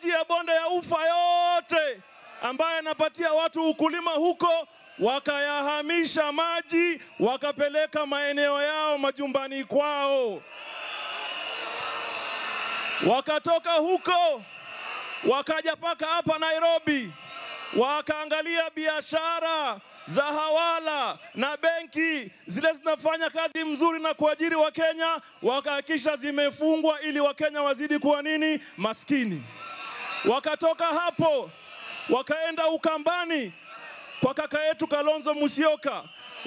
maji ya bonde ya ufa yote ambayo yanapatia watu ukulima huko, wakayahamisha maji wakapeleka maeneo yao majumbani kwao. Wakatoka huko wakaja paka hapa Nairobi, wakaangalia biashara za hawala na benki zile zinafanya kazi mzuri na kuajiri Wakenya, wakahakikisha zimefungwa ili Wakenya wazidi kuwa nini? Maskini. Wakatoka hapo wakaenda Ukambani kwa kaka yetu Kalonzo Musyoka,